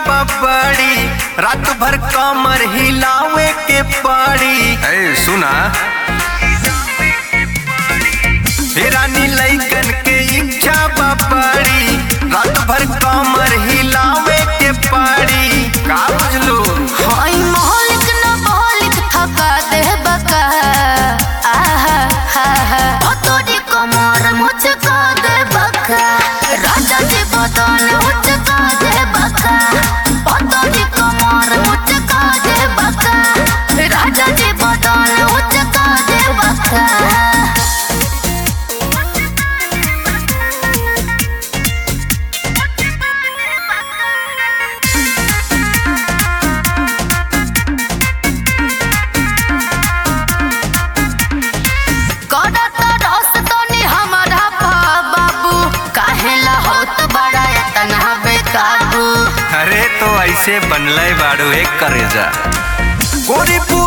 बड़ी रात भर कमर हिलावे के पड़ी ए सुना हे रानी लइकन के इच्छा बड़ी रात भर कमर हिलावे के पड़ी का बुझलू हाय मोहलिक न मोहलिक थका दे बका आहा हा हा ओ तोरी कमर मुझको दे बका राजा जी बदन मुझको दे बका ओ तोरी कमर मुझको दे बका राजा जी बदन मुझको दे बका करत रस तनी हमारा पा बाबू काहेला होत बड़ा इतना बेकाबू अरे तो ऐसे बनले बाड़ू एक करे जा गोरी